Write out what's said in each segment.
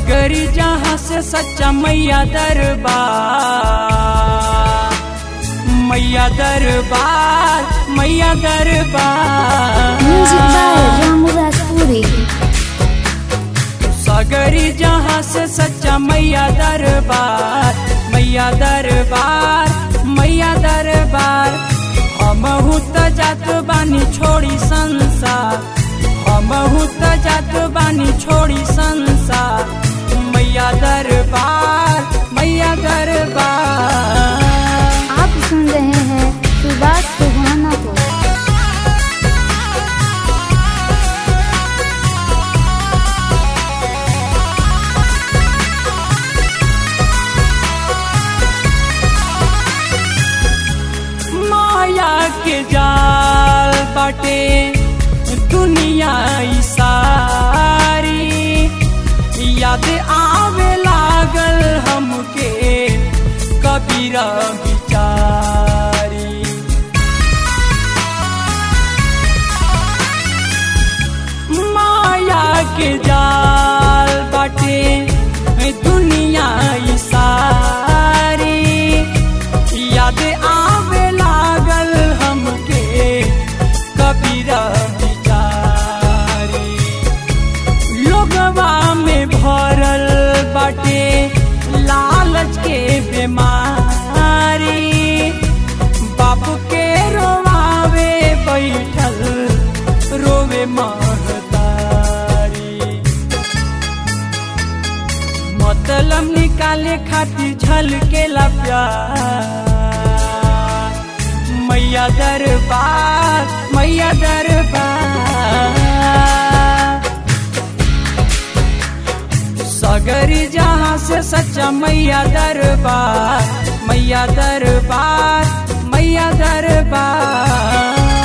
सगरी जहाँ से सच्चा मैया दरबार मैया दरबार मैया दरबार म्यूजिक बाय रामू राजपुरी सगरी जहाँ से सच्चा मैया दरबार मैया दरबार मैया दरबार हमहू त जात बानी छोड़ी संसार हमहू त जात बानी छोड़ी संसार मैया दरबार मैया दरबार आप सुन रहे हैं सुभाष सुहाना को माया के जाल बाटे दुनिया ई सारी याद आवे लागल हमके कबीरा बिचारी माया के जाल बाटे दुनिया ई सारी याद आवे लागल हमके कबीरा बिचारी लोगवा में भरल बाटे लालच के बीमारी बाप के रोवावे बैठल रोवे महतारी मतलब निकाले खातिर झलकेला प्यार मैया दरबार मैया दरबार सगरी जहाँ से सच्चा मैया दरबार मैया दरबार मैया दरबार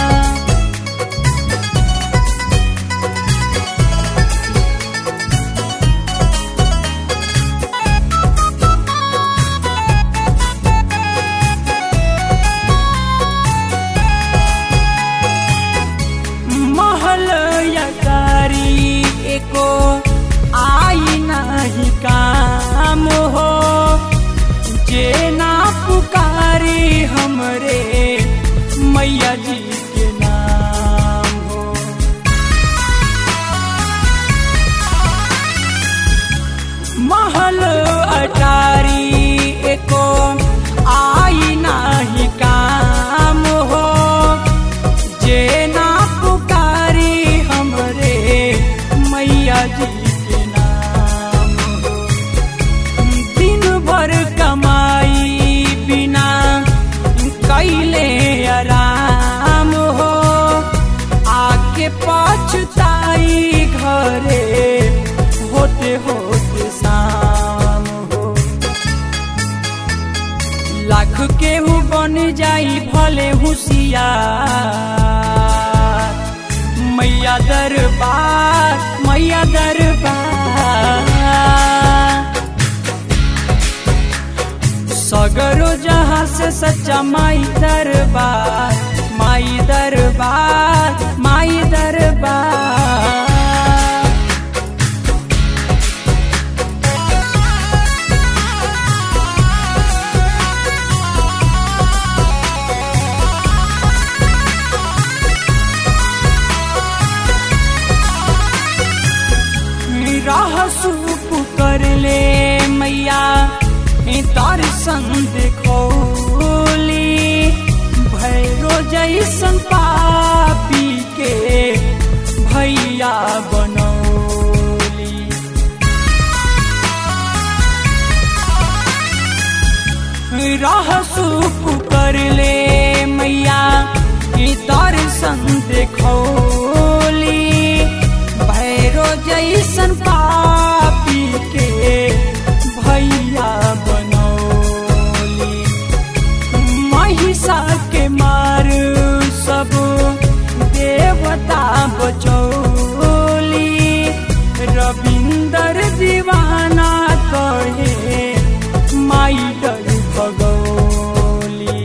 महल यकारी एको आई नहीं काम हो जे ना पुकारी हमरे मैया जी के नाम हो महल अटारी एको आई नाही काम हो जे ना पुकारी हमरे मैया जी के नाम हो दिन भर कमाई बिना कैले आराम हो आके पछताई घरे होते होते शाम हो लाख केहू बन जाई भले होशियार मैया दरबार मैया दरबार सगरो जहाँ से सच्चा माई दरबार माई दरबार माई दरबार राह सूप कर ले मैया दर्शन देखोली भैरो जैसन पापी के भैया बनौली राह सूप कर ले मैया दर्शन देखोली भैरो जैसन पापी के भैया बनौली महिषा के मार सब देवता बचौली रविंदर दीवाना कहे माई डर भगौली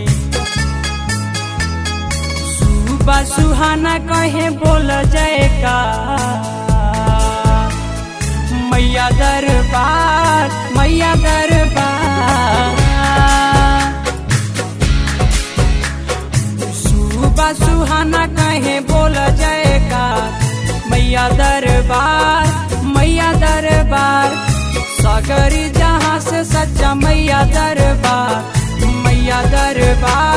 सुबह सुहाना कहे बोल जय का मैया दरबार मैया दरबार सुबह सुहाना कहे बोल जयकार मैया दरबार मैया दरबार सागरी जहाँ से सच्चा मैया दरबार मैया दरबार